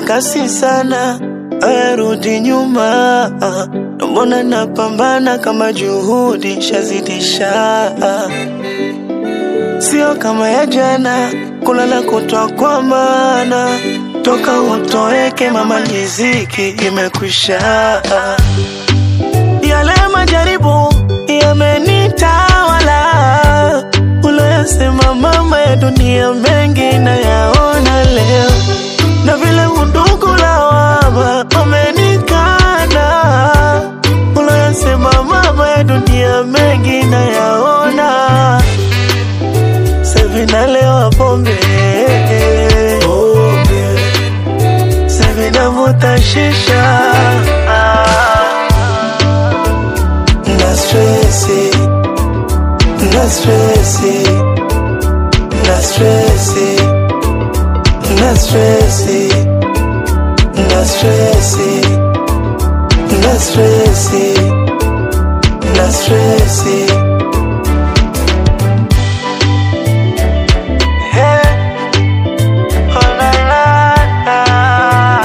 kasi sana, ayarudi nyuma. Mbona napambana kama juhudi shazidisha, sio kama ya jana, kulala kutwa kwa maana toka utoweke mama, riziki imekwisha. Yale majaribu yamenitawala, uloyasema mama ya dunia mengi nayaona leo, na vile undugu lawama wamenikana, uloyasema mama ya dunia mengi nayaona, sevinalewa pombe Sevinavuta shisha na stresi na stresi na stresi na stresi na stresi na stresi na stresi Hey. Oh, la, la, la.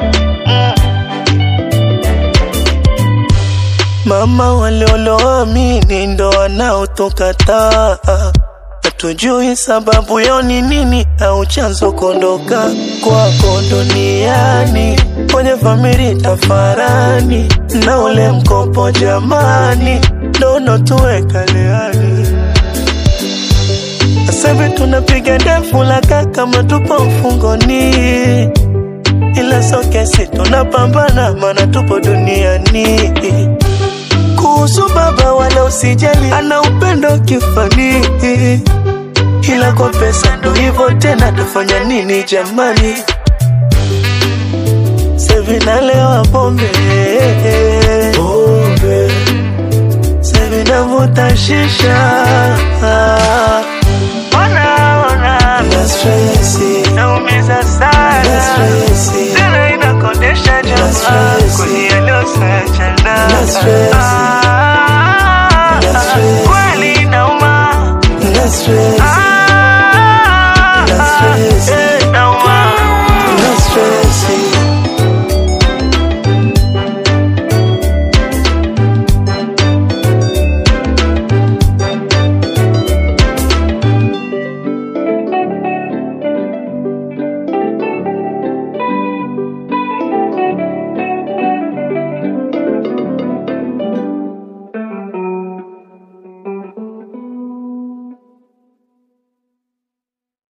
Mama walioloamini ndo wanaotukataa, hatujui sababu yao ni nini au chanzo kondoka kwako duniani, kwenye famili tafarani na ule mkopo jamani, ndo unotuweka leani. Sasa hivi tunapiga ndefu laka kama tupo mfungoni, ila so kesi tunapambana, maana tupo duniani kuhusu baba wala usijali, ana upendo kifani, ila kwa pesa ndo hivyo tena, tafanya nini jamani? Sevinalewa pombe pombe, sevinavuta shisha